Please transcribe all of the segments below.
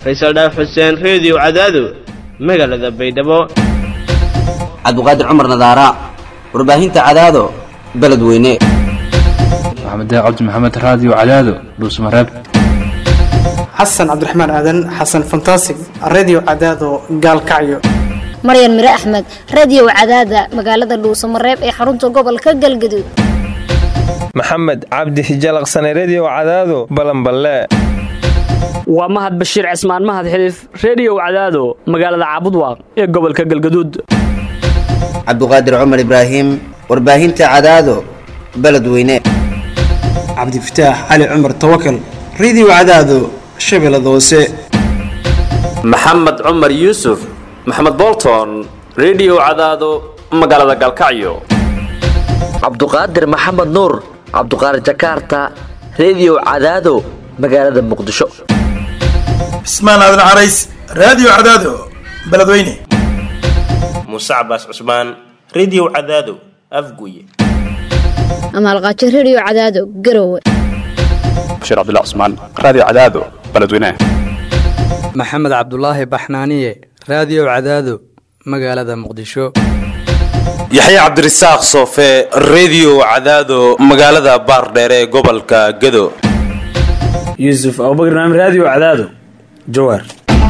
faysal dhaaf xuseen reediyo cadaado magaalada baydhabo cabdiqaadir cumar nadaara warbaahinta cadaado beledweyne maxamed cabdi maxamed raadiyo cadaado dhuusmareeb xasan cabdiraxmaan aadan xasan fantasig redio cadaado gaalkacyo maryan mire axmed radio cadaada magaalada dhuusamareeb ee xarunta gobolka galgaduud maxamed cabdi hijalaqsane redio cadaado balanballe waa mahad bashiir cismaan mahad xiliif reediyow cadaado magaalada caabudwaaq ee gobolka galgaduud cabdiqaadir cumar ibraahim warbaahinta cadaado beledweyne cabdifataax cali cumar tawakal redio cadaado shabeellada hoose maxamed cumar yuusuf maxamed bolton redio cadaado magaalada galkacyo cabduqaadir maxamed nuur cabduqaadir jakaarta redio cadaado magaalada muqdisho cismaan aadan carays raadiyo cadaado beledweyne muuse cabaas cusmaan redio cadaado afguye amaalqaajo redio cadaado garowe bashiir cabdilla cusmaan raadiyo cadaado beledweyne maxamed cabdulaahi baxnaaniye raadiyo cadaado magaalada muqdisho yaxya cabdirasaaq soofe redio cadaado magaalada baardheere ee gobolka gado yuusuf abubakr naam raadiyo cadaado jawaar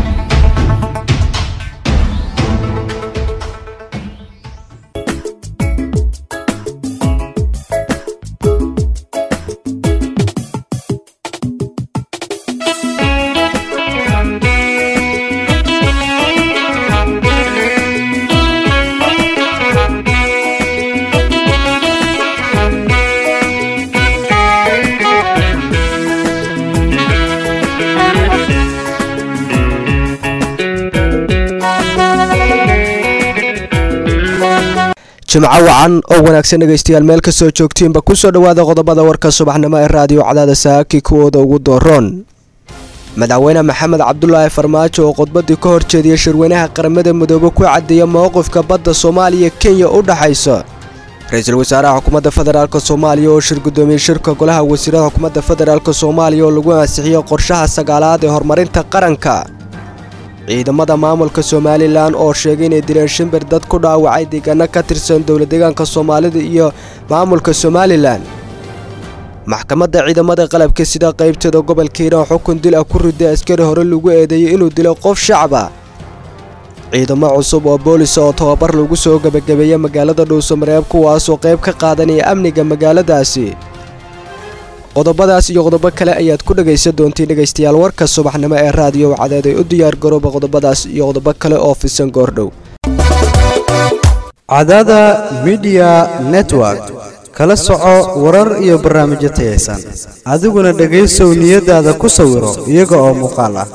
jimco wacan oo wanaagsan dhegaystayaal meel kastoo joogtiinba kusoo dhowaada qodobada warka subaxnimo ee raadiyo cadaada saaki kuwooda ugu dooroon madaxweyne maxamed cabdulaahi farmaajo oo khudbadii ka hor jeediyey shirweynaha qaramada midoobe ku caddeeya mowqifka badda soomaaliya kenya u dhaxaysa ra-iisul wasaaraha xukuumadda federaalk soomaaliya oo shir guddoomiyey shirka golaha wasiirada xukuumadda federaalk soomaaliya oo lagu ansixiyey qorshaha sagaalaad ee horumarinta qaranka ciidamada maamulka somalilan oo sheegay inay dileen shimbir dad ku dhaawacay deegaano ka tirsan dowladdeegaanka soomaalida iyo maamulka somalilan maxkamadda ciidamada qalabka sida qaybteeda gobolka hiiraan xukun dil ah ku riday askari hore lagu eedeeyey inuu dilo qof shacaba ciidamo cusub oo boolisa oo tababar lagu soo gebagabeeyey magaalada dhuusamareeb kuwaasoo qayb ka qaadanaya amniga magaaladaasi qodobadaas iyo qodobo kale ayaad ku dhegaysan doontiin dhegaystayaal warka subaxnimo ee raadiyo cadeed ay u diyaar garooba qodobadaas iyo qodobo kale oo fisan goordhow cadada midiya network kala soco warar iyo barnaamijyo tayaysan adiguna dhegaysow niyadaada ku sawiro iyaga oo muuqaal ah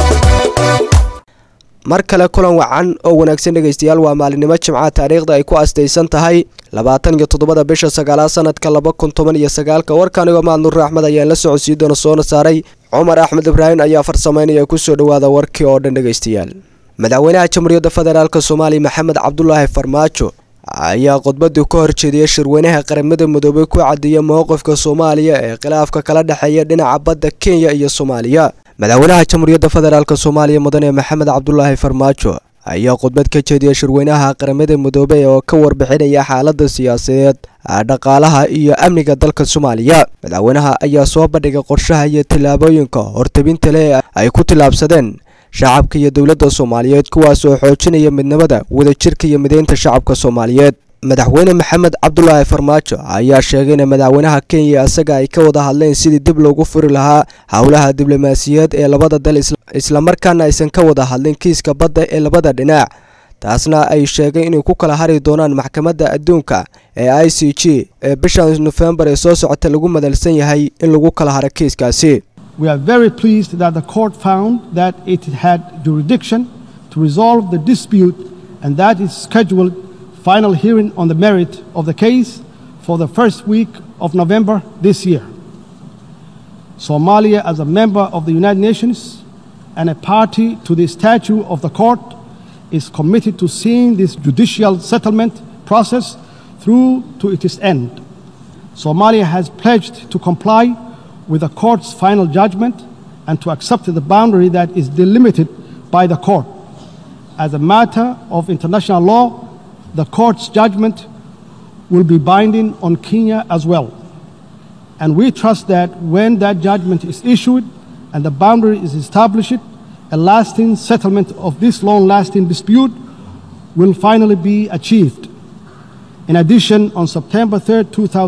mar kale kulan wacan oo wanaagsan dhegaystayaal waa maalinimo jimcaha taariikhda ay ku astaysan tahay labaatan iyo toddobada bisha sagaalaad sanadka laba kun toban iyo sagaalka warkanigoo mahad nuur axmed ayaan la socodsiii doona soona saaray cumar axmed ibraahim ayaa farsamaynaya kusoo dhowaada warkii oo dhan dhegaystayaal madaxweynaha jamhuuriyadda federaalk soomaaliya maxamed cabdulaahi farmaajo ayaa khudbadii ka hor jeediyey shirweynaha qaramada midoobey ku caddeeya mowqifka soomaaliya ee khilaafka kala dhexeeya dhinaca badda kenya iyo soomaaliya madaxweynaha jamhuuriyadda federaalk soomaaliya mudane maxamed cabdulaahi farmaajo ayaa khudbad ka jeediyey shirweynaha qaramada midoobey oo ka warbixinaya xaalada siyaasadeed dhaqaalaha iyo amniga dalka soomaaliya madaxweynaha ayaa soo bandhigay qorshaha iyo tallaabooyinka hortabinta leh ay ku tillaabsadeen shacabka iyo dowladda soomaaliyeed kuwaas oo xoojinaya midnimada wadajirka iyo mideynta shacabka soomaaliyeed madaxweyne maxamed cabdulaahi farmaajo ayaa sheegay in madaxweynaha kenya isaga ay ka wada hadleen sidii dib loogu furi lahaa howlaha diblomaasiyaed ee labada dal islamarkaana aysan ka wada hadlin kiiska badda ee labada dhinac taasna ay sheegay inay ku kala hari doonaan maxkamadda adduunka ee i c g ee bishan nofembar ee soo socota lagu madalsan yahay in lagu kala haro kiiskaasi We are very pleased that the court found that it had jurisdiction to resolve the dispute and that it scheduled final hearing on the merit of the case for the first week of November this year. Somalia, as a member of the United Nations and a party to the statute of the court, is committed to seeing this judicial settlement process through to its end. Somalia has pledged to comply with the court's final judgment and to accept the boundary that is delimited by the court. As a matter of international law, the court's judgment will be binding on Kenya as well. And we trust that when that judgment is issued and the boundary is established, a lasting settlement of this long lasting dispute will finally be achieved. In addition, on September 3,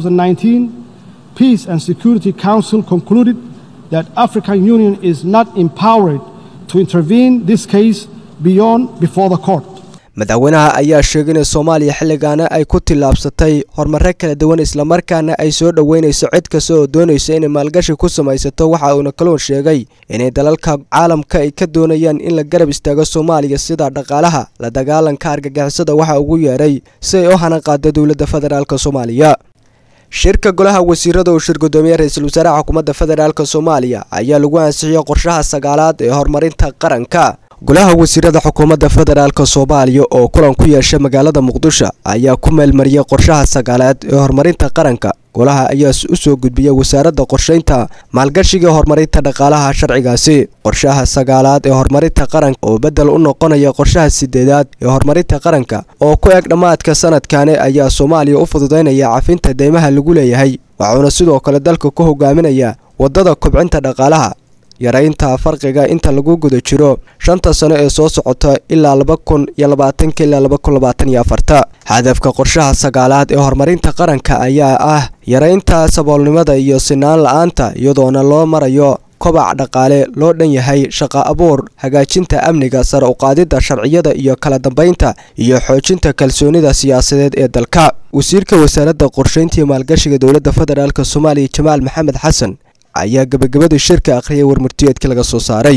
2019, Peace and Security Council concluded that African Union is not empowered to intervene this case beyond before the court. madaxweynaha ayaa sheegay in soomaaliya xilligaana ay ku tillaabsatay horumaro kala duwan islamarkaana ay soo dhoweynayso cid kasta oo doonaysa inay maalgashi ku samaysato waxa uuna kaloon sheegay inay dalalka caalamka ay ka doonayaan in la garab istaago soomaaliya sida dhaqaalaha la dagaalanka argagixisada waxa ugu yeedhay si ay u hana qaada dowladda federaalk soomaaliya shirka golaha wasiirada uu shir gudoomiye ra-iisul wasaaraha xukuumadda federaalk soomaaliya ayaa lagu ansixiyey qorshaha sagaalaad ee horumarinta qaranka golaha wasiirada xukuumadda federaalk soomaaliya oo kulan ku yeeshay magaalada muqdisho ayaa ku meelmariyey qorshaha sagaalaad ee horumarinta qaranka golaha ayaa u soo gudbiyey wasaaradda qorshaynta maalgashiga horumarinta dhaqaalaha sharcigaasi qorshaha sagaalaad ee horumarinta qaranka oo beddel u noqonaya qorshaha sideedaad ee horumarinta qaranka oo ku eg dhammaadka sanadkani ayaa soomaaliya u fududaynaya cafinta deymaha lagu leeyahay waxuuna sidoo kale dalka ku hogaaminaya waddada kobcinta dhaqaalaha yaraynta farqiga inta lagu guda jiro shanta sano ee soo socota ilaa laba kun iyo labaatanka ilaa laba kun labaatan iyo afarta hadafka qorshaha sagaalaad ee horumarinta qaranka ayaa ah yaraynta saboolnimada iyo sinaan la-aanta iyadoona loo marayo kobac dhaqaale loo dhan yahay shaqa abuur hagaajinta amniga sare uqaadidda sharciyada iyo kala dambaynta iyo xoojinta kalsoonida siyaasadeed ee dalka wasiirka wasaaradda qorshaynta iyo maalgashiga dowladda federaalk soomaaliya jamaal maxamed xasan ayaa gabagabadii shirka akhriyay warmurtiyeedkii laga soo saaray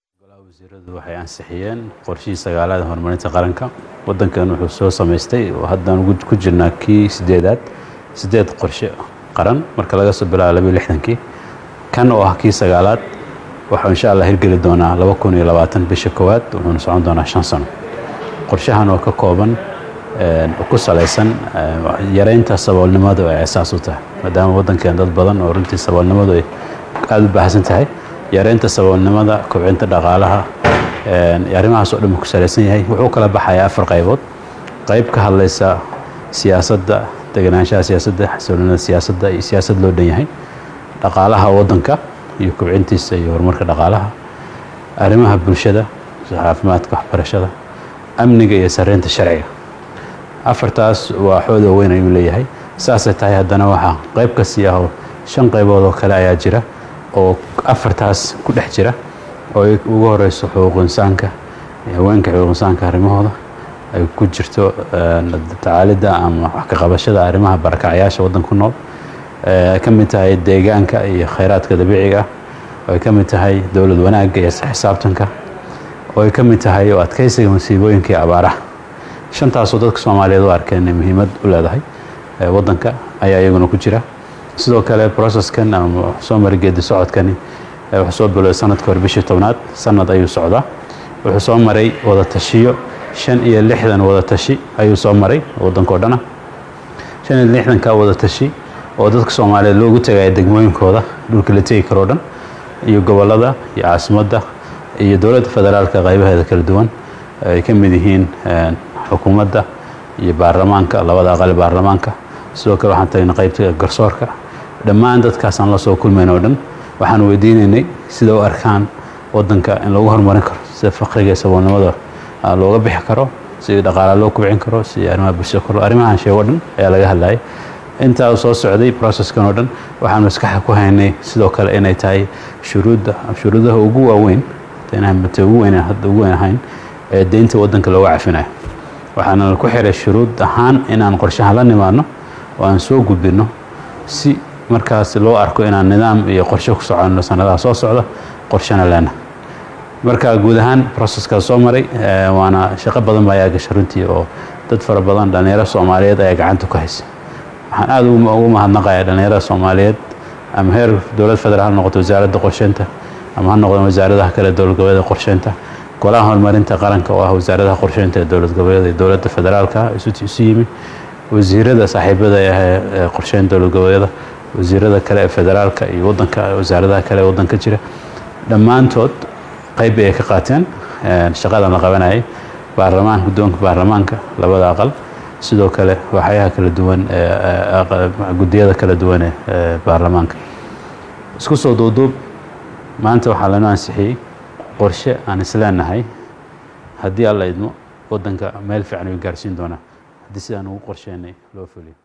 waxay ansixiyeen qorshihii sagaalaad horumarinta qaranka wadankan wuxuu soo samaystay oo haddaan ku jirnaa kii sideedaad sideed qorshe qaran marka laga soo bilaabo labiyo lixdankii kan oo ah kii sagaalaad waxuu insha allah hirgeli doonaa laba kun iyo labaatan bisha koowaad wuxuuna socon doonaa shan sano qorshahan oo ka kooban ku salaysan yaraynta saboolnimadu ay asaas u tahay maadaama waddankeen dad badan oo runtii saboolnimadu ay aada u baahsan tahay yaraynta saboolnimada kobcinta dhaqaalaha arrimahaas oo dhan ku salaysan yahay wuxuu kala baxayaa afar qaybood qayb ka hadlaysa siyaasadda deganaanshaha siyaasadda xasiloonida siyaasadda iyo siyaasad loo dhan yahay dhaqaalaha waddanka iyo kobcintiisa iyo horumarka dhaqaalaha arrimaha bulshada caafimaadka waxbarashada amniga iyo sareynta sharciga afartaas waa xooda weyn ayuu leeyahay saasay tahay haddana waxaa qayb ka sii ah oo shan qaybood oo kale ayaa jira oo afartaas ku dhex jira oo ugu horeyso xuquuq insaanka haweenka xuquuq insaanka arrimahooda ay ku jirto tacaalidda ama wax ka qabashada arrimaha barakacyaasha waddan ku nool ay ka mid tahay deegaanka iyo khayraadka dabiiciga ah oo ay ka mid tahay dowlad wanaagga iyo xisaabtanka oo ay ka mid tahay oo adkaysiga masiibooyinka iyo abaaraha shantaasoo dadka soomaaliyeed u arkeen inay muhiimad u leedahay waddanka ayaa iyaguna ku jira sidoo kale processkan ama soo mari geedi socodkani wuxuu soo bilowday sanadka hore bishii tobnaad sanad ayuu socdaa wuxuu soo maray wada tashiyo shan iyo lixdan wada tashi ayuu soo maray waddankao dhana shan iyo lixdanka wada tashi oo dadka soomaaliyeed loogu tagaya degmooyinkooda dhulka la tegi karoo dhan iyo gobollada iyo caasimadda iyo dowladda federaalka qaybaheeda kala duwan ay ka mid yihiin xukuumadda iyo baarlamaanka labada aqali baarlamaanka sidoo kale waxaan tagnay qaybta garsoorka dhammaan dadkaasaan la soo kulmayn oo dhan waxaan weydiinaynay sida u arkaan waddanka in lagu horumarin karo sida faqriga iyo saboolnimada looga bixi karo sidii dhaqaala loo kubcin karo sidii arrimaha bulshada kor arrimahan sheeg oo dhan ayaa laga hadlayay intaa soo socday processkan oo dhan waxaan maskaxa ku haynay sidoo kale inay tahay shuruudda shuruudaha ugu waaweyn inaan ugu weyn hadda ugu weyn ahayn ee deynta waddanka looga cafinayo waxaana ku xiray shuruud ahaan inaan qorshahan la nimaadno oo aan soo gudbinno si markaas loo arko inaan nidaam iyo qorshe ku soconno sanadaha soo socda qorshena leena marka guud ahaan processkaas soo maray waana shaqo badan baa ayaa gashay runtii oo dad fara badan dhallinyaro soomaaliyeed ayaa gacanta ku haysa waxaan aada ugu mahadnaqayaa dhallinyarada soomaaliyeed ama heer dowlad federaal ha noqoto wasaaradda qorsheynta ama ha noqdo wasaaradaha kale dowlad goboleeda qorsheynta golaha horumarinta qaranka oo ah wasaaradaha qorsheynta ee dowlad goboleeda iyo dowladda federaalka isu yimi wasiirada saaxiibada ee qorsheyn dowlad goboleeda wasiirada kale ee federaalka iyo wadanka wasaaradaha kale ee wadanka jira dhammaantood qayb bay ay ka qaateen shaqadan la qabanayay baarlamaanka guddoonka baarlamaanka labada aqal sidoo kale waxyaha kala duwan guddiyada kala duwan ee baarlamaanka isku soo duuduub maanta waxaa lanoo ansixiyey qorshe aan isleenahay haddii alla idmo waddanka meel fiican ayuu gaarsiin doonaa haddii sidaan ugu qorsheynay loo fuliyo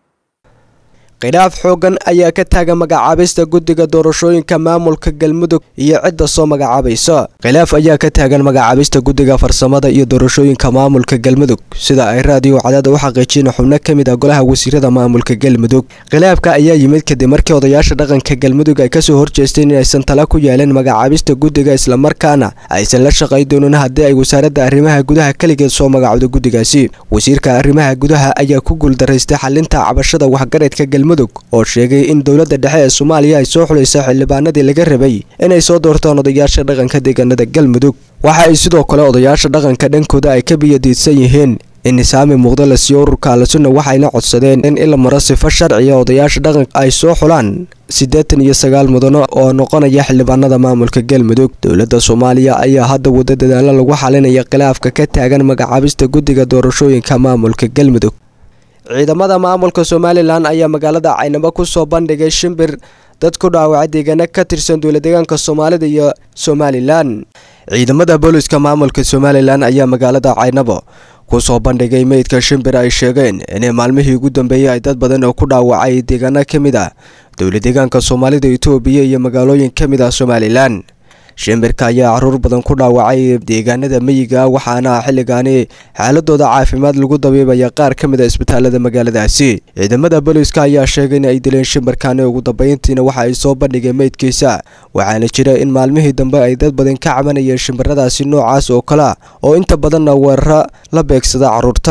khilaaf xooggan ayaa ka taagan magacaabista guddiga doorashooyinka maamulka galmudug iyo cidda soo magacaabaysa khilaaf ayaa ka taagan magacaabista guddiga farsamada iyo doorashooyinka maamulka galmudug sida ay raadiyo cadaada u xaqiijiyeen xubno ka mid ah golaha wasiirada maamulka galmudug khilaafka ayaa yimid kadib markii odayaasha dhaqanka galmudug ay kasoo horjeesteen inaysan tala ku yeeleen magacaabista guddiga islamarkaana aysan la shaqay doonin haddii ay wasaaradda arrimaha gudaha keligeed soo magacowdo guddigaasi wasiirka arrimaha gudaha ayaa ku guuldaraystay xalinta cabashada waxgaradka galmudug oo sheegay in dowladda dhexe ee soomaaliya ay soo xulaysa xildhibaanadii laga rabay inay soo doortaan odayaasha dhaqanka deegaanada galmudug waxa ay sidoo kale odayaasha dhaqanka dhankooda ay ka biyadiidsan yihiin in nisaami muuqda la siiyo ururka alasuna waxayna codsadeen in ila maro sifo sharciya odayaasha dhaqanka ay soo xulaan siddeetan iyo sagaal mudano oo noqonaya xildhibaanada maamulka galmudug dowladda soomaaliya ayaa hadda wada dadaalo lagu xalinaya khilaafka ka taagan magacaabista guddiga doorashooyinka maamulka galmudug ciidamada maamulka somalilan ayaa magaalada caynabo ku soo bandhigay shimbir dad ku dhaawacay deegaano ka tirsan dowladeegaanka soomaalida iyo somalilan ciidamada booliska maamulka somalilan ayaa magaalada caynabo ku soo bandhigay meydka shimbir ay sheegeen inay maalmihii ugu dambeeyey ay dad badan oo ku dhaawacay deegaano ka mid ah dowladeegaanka soomaalida itoobiya iyo magaalooyin ka mid ah somalilan shimbirka ayaa caruur badan ku dhaawacay deegaanada meyiga waxaana xilligaani xaaladooda caafimaad lagu dabiibaya qaar ka mid a isbitaalada magaaladaasi ciidamada booliiska ayaa sheegay in ay dileen shimbirkaani ugu dambeyntiina waxa ay soo bandhigeen meydkiisa waxaana jira in maalmihii dambe ay dad badan ka cabanayeen shimbiradaasi noocaas oo kale oo inta badanna weeraro la beegsada caruurta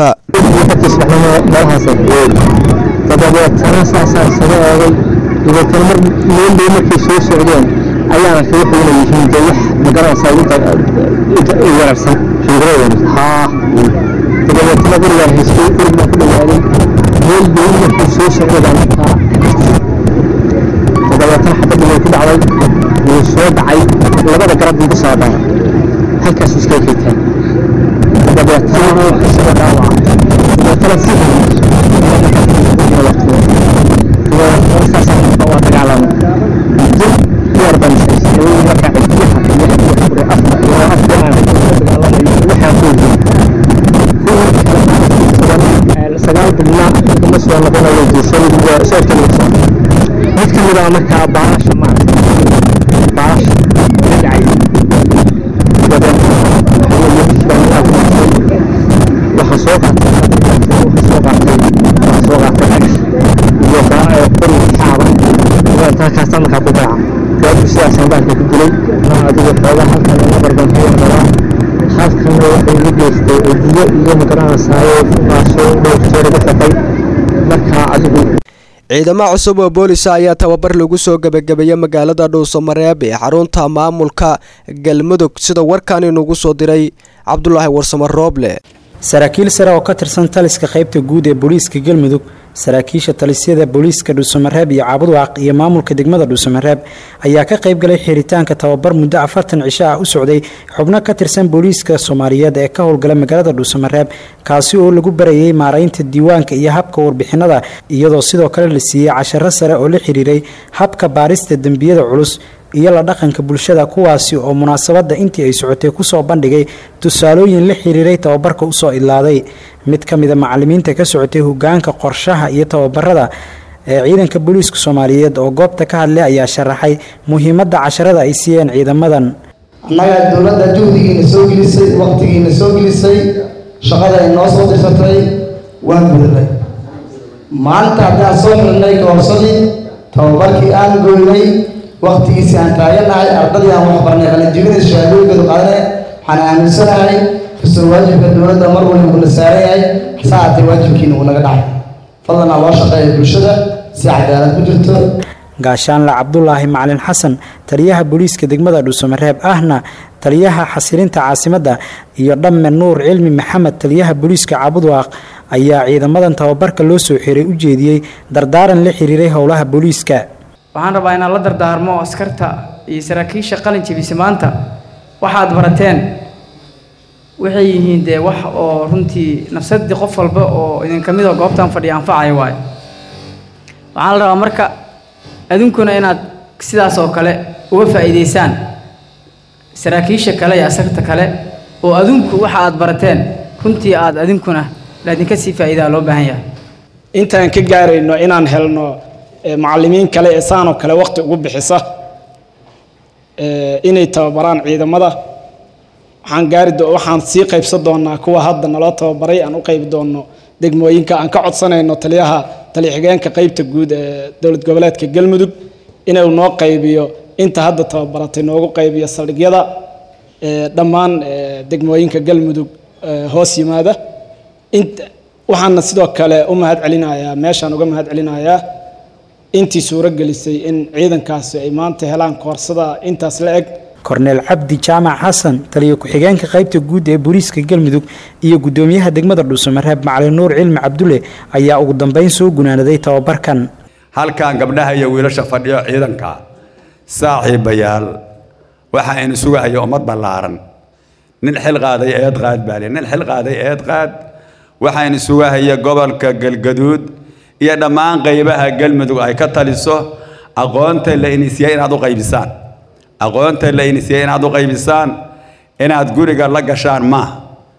ayaana kaga fogna yihiin de wax magaranaysaa weerarsan haa dabadeetna gurigaan haystay gurig baan ku dhawaaday meel bay markuu soo socday baan markaa dabadeetna xabadda way ku dhacday wuu soo dhacay labada garab buu kasoo dhacay halkaas iska kaytaan dabadeetna isagoo dhaawaca dabadeetna si saasaan waa dagaalamay sagaal bilna kuma soo noqonayo jeesadii mid ka mid ah markaa baasha maaragtay baasha ka dhacay waxaa soo qaatay waxaa soo qaatay waxaa soo qaatay dhagax iyo qori xaaba halkaasa markaa ku dhaca gaadhu sidaasaan baalka ku dilay adigu xoogaa halkan nabar baan ku yardaraa halkanna waxay igu geystay cidiyo iyo magaranaysaay baasoo dhowrteeda ku xaqay markaa adigu ciidamo cusub oo boolisa ayaa tababar lagu soo gebagabeeyey magaalada dhuusamareeb ee xarunta maamulka galmudug sida warkan inugu soo diray cabdulaahi warsamo rooble saraakiil sare oo ka tirsan taliska qaybta guud ee booliiska galmudug saraakiisha talisyada booliiska dhuusamareeb iyo caabudwaaq iyo maamulka degmada dhuusamareeb ayaa ka qayb galay xiritaanka tababar muddo afartan cisho ah u socday xubno ka tirsan booliiska soomaaliyeed ee ka howlgala magaalada dhuusamareeb kaasi oo lagu barayay maaraynta diiwaanka iyo habka warbixinada iyadoo sidoo kale la siiyey casharo sare oo la xiriiray habka baarista dembiyada culus iyo la dhaqanka bulshada kuwaasi oo munaasabadda intii ay socotay kusoo bandhigay tusaalooyin la xiriiray tababarka usoo idlaaday mid ka mida macalimiinta ka socotay hogaanka qorshaha iyo tababarada ee ciidanka booliiska soomaaliyeed oo goobta ka hadlay ayaa sharaxay muhiimadda casharada ay siiyeen ciidamadan annaga dowladda juhdigiina soo gelisay waqtigiina soo gelisay shaqada ay noo soo dirsatay waan gudanay maalinta haddaan soo xirnay koorsadii tababarkii aan goynay waqtigiisii aan taaganahay ardadii aan wax barnay qalinjibinay shahaadooyinkooda qaadane waxaan aaminsanahay kasoo waajibka dowladda mar waliba uu la saaran yahay saacatay waajibkiina uu naga dhacay fadlan aa loo shaqeeya bulshada si cadaalad ku jirto gaashaanle cabdulaahi macalin xasan taliyaha booliiska degmada dhuusamareeb ahna taliyaha xasilinta caasimadda iyo dhamme nuur cilmi maxamed taliyaha booliiska caabudwaaq ayaa ciidamadan tababarka loo soo xiray u jeediyey dardaaran la xiriiray howlaha booliiska waxaan rabaa inaan la dardaarmo askarta iyo saraakiisha qalin jebisa maanta waxaad barateen waxay yihiin dee wax oo runtii nafsadii qof walba oo idinka mid oo goobtan fadhiya anfacaya waayo waxaa la rabaa marka adinkuna inaad sidaas oo kale uga faa'iidaysaan saraakiisha kale iyo askarta kale oo adinku waxa aad barateen runtii aad adinkuna laadinka sii faa'iidaa loo baahan yahay intaan ka gaarayno inaan helno eh, macallimiin kale ee saanoo kale waqti ugu bixisa eh, inay tababaraan ciidamada waxaan gaari do- waxaan sii qaybsan doonaa kuwa hadda naloo tababaray aan u qaybi doono degmooyinka aan ka codsanayno taliyaha taliya-xigeenka qaybta guud ee dowlad goboleedka galmudug inuu noo qaybiyo inta hadda tababaratay noogu qaybiyo saldhigyada eh, dhammaan eh, degmooyinka galmudug eh, hoos yimaada int waxaana sidoo kale u mahad celinayaa meeshaan uga mahad celinayaa intii suuro gelisay in ciidankaasi ay maanta helaan koorsada intaas la eg korneel cabdi jaamac xasan taliya ku-xigeenka qaybta guud ee booliiska galmudug iyo gudoomiyaha degmada dhuusamareeb macalin nuur cilmi cabdulle ayaa ugu dambeyn soo gunaanaday tababarkan halkan gabdhaha iyo wiilasha fadhiyo ciidanka saaxiibayaal waxa aynu sugahaya ummad ballaaran nin xil qaaday eed qaad baale nin xil qaaday eed qaad waxaynu sugahaya gobolka galgaduud iyo dhammaan qaybaha galmudug ay ka taliso aqoonta la inisiyey inaad u qaybisaan aqoonta la inisiyey inaad u qaybisaan inaad guriga la gashaan maaha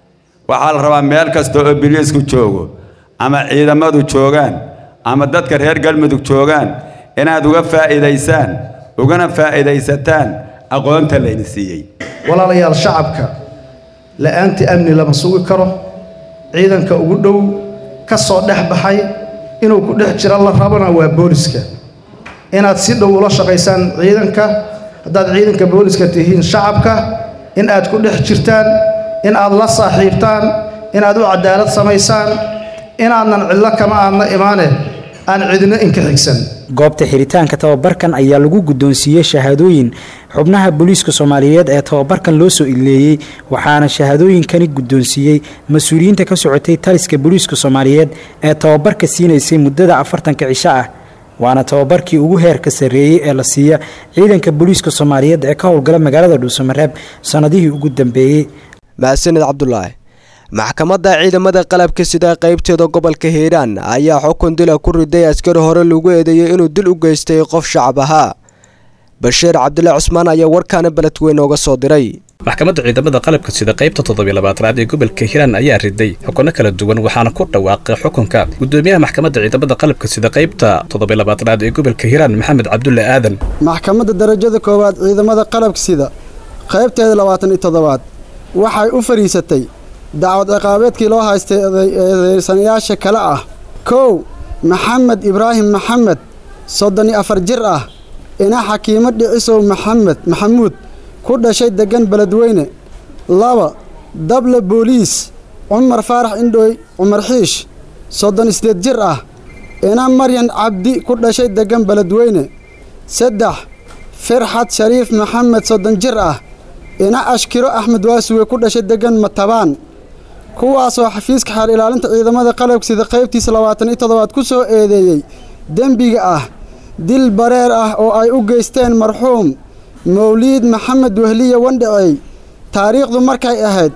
waxaa la rabaa meel kasta oo biliisku joogo ama ciidamadu joogaan ama dadka reer galmudug joogaan inaad uga faa'iidaysaan ugana faa'iidaysataan aqoonta la inisiiyey walaalayaal shacabka la'aantii amni lama sugi karo ciidanka ugu dhow ka soo dhex baxay inuu ku dhex jira la rabana waa booliska inaad si dhow ula shaqaysaan ciidanka haddaad ciidanka booliska tihiin shacabka in aad ku dhex jirtaan in aad la saaxiibtaan in aad u cadaalad samaysaan inaadnan cidlo kama aadna imaane aan cidina inka xigsan goobta xiritaanka tababarkan ayaa lagu guddoonsiiyey shahaadooyin xubnaha booliiska soomaaliyeed ee tababarkan loo soo ileeyey waxaana shahaadooyinkani guddoonsiiyey mas-uuliyiinta ka socotay taliska booliiska soomaaliyeed ee tababarka siinaysay muddada afartanka cisho ah waana tababarkii ugu heerka sarreeyey ee la siiya ciidanka booliiska soomaaliyeed ee ka howlgala magaalada dhuusamareeb sannadihii ugu dambeeyey mahadsanid cabdulaahi maxkamadda ciidamada qalabka sida qaybteeda gobolka hiiraan ayaa xukun dila ku riday askari hore lagu eedeeyey inuu dil u geystay qof shacab ahaa bashiir cabdulaahi cusmaan ayaa warkaana beledweyne uga soo diray maxkamadda ciidamada qalabka sida qaybta toddobylabaatanaad ee gobolka hiiraan ayaa riday xukunno kala duwan waxaana ku dhawaaqay xukunka gudoomiyaha maxkamadda ciidamada qalabka sida qaybta toddobylabaatanaad ee gobolka hiiraan maxamed cabdulle aadan maxkamadda darajada koowaad ciidamada qalabka sida qaybteeda labaatan iyo toddobaad waxay u fadhiisatay dacwad ciqaabeedkii loo haystay eedeysanayaasha kale ah kow maxamed ibraahim maxamed soddon iyo afar jir ah ina xakiimo dhicisow maxamed maxamuud ku dhashay deggan beledweyne laba dable booliis cumar faarax indhooy cumar xiish soddon isdeed jir ah ina maryan cabdi ku dhashay deggan beledweyne saddex firxad shariif maxamed soddon jir ah ina ashkiro axmed waasuwe ku dhashay deggan matabaan kuwaasoo xafiiska xaar ilaalinta ciidamada qalabka sida qaybtiisa labaatan iyo toddobaad ku soo eedeeyey dembiga ah dil bareer ah oo ay u geysteen marxuum mawliid maxamed wehliye wandhacey taariikhdu markay ahayd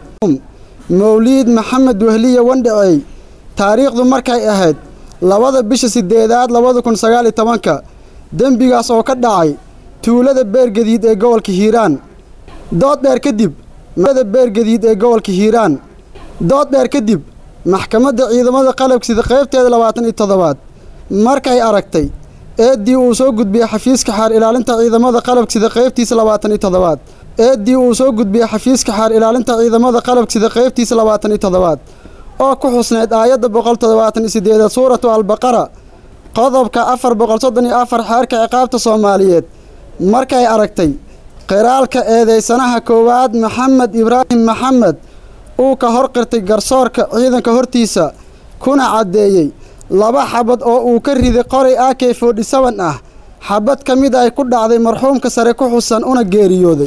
mawliid maxamed wehliye wandhacey taariikhdu markay ahayd labada bisha sideedaad labada kun sagaal iyo tobanka dembigaas oo ka dhacay tuulada beergadiid ee gobolka hiiraan dood dheer kadib da beergadiid ee gobolka hiiraan dood dheer kadib maxkamadda ciidamada qalabka sida qaybteeda labaatan iyo toddobaad markay aragtay eeddii uu soo gudbiyey xafiiska xaar ilaalinta ciidamada qalabka sida qaybtiisa labaatan iyo toddobaad eeddii uu soo gudbiyey xafiiska xaar ilaalinta ciidamada qalabka sida qaybtiisa labaatan iyo toddobaad oo ku xusneyd aayadda boqol toddobaatan iyo sideedaad suuratu albaqara qodobka afar boqol soddon iyo afar xeerka ciqaabta soomaaliyeed markay aragtay qiraalka eedeysanaha koowaad maxamed ibraahim maxamed uu ka hor qirtay garsoorka ciidanka hortiisa kuna caddeeyey laba xabad oo uu ka riday qoray ak forty seven ah xabad ka mid ay ku dhacday marxuumka sare ku xusan una geeriyooday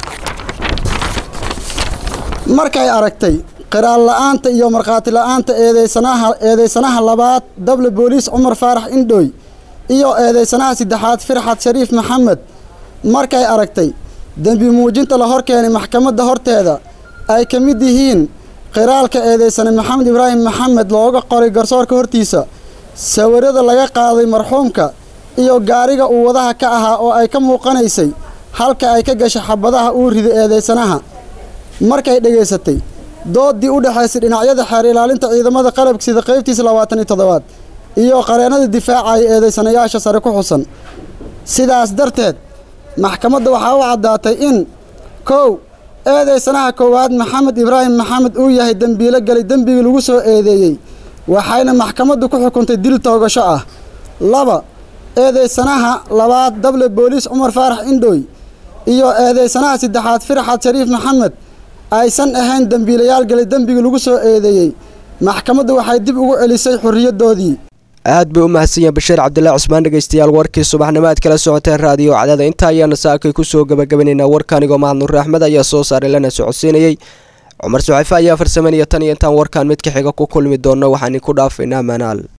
markay aragtay qiraal la'aanta iyo markhaati la'aanta eedeysanaha eedeysanaha labaad dable booliis cumar faarax indhooy iyo eedeysanaha saddexaad firxad shariif maxamed markay aragtay dembi muujinta la hor keenay maxkamadda horteeda ay ka mid yihiin qiraalka eedeysane maxamed ibraahim maxamed looga qoray garsoorka hortiisa sawirada laga qaaday marxuumka iyo gaariga uu wadaha ka ahaa oo ay ka muuqanaysay halka ay ka gashay xabadaha uu riday eedeysanaha markay dhegaysatay doodii u dhexaysay dhinacyada xeer ilaalinta ciidamada qalabka sida qaybtiisa labaatan iyo toddobaad iyo qareennada difaacaya eedeysanayaasha sare ku xusan sidaas darteed maxkamadda waxaa u caddaatay in kow eedeysanaha koowaad maxamed ibraahim maxamed uu yahay dembiilo galay dembigii lagu soo eedeeyey waxayna maxkamaddu ku xukuntay dil toogasho ah laba eedeysanaha labaad dable booliis cumar faarax indhooy iyo eedeysanaha saddexaad firxad shariif maxamed aysan ahayn dembiilayaal galay dembigii lagu soo eedeeyey maxkamaddu waxay dib ugu celisay xorriyadoodii aad bay u mahadsan yahay bashiir cabdilaahi cusmaan dhegaystayaal warkii subaxnimo aad kala socoteen raadiyo cadaada intaa ayaana saakay kusoo gabagabanaynaa warkaanigoo mahad nuur axmed ayaa soo saaray lana socodsiinayey cumar suxayfe ayaa farsameynaya tan iyo intaan warkaan mid ka xiga ku kulmi doonno waxaan idinku dhaafaynaa manaal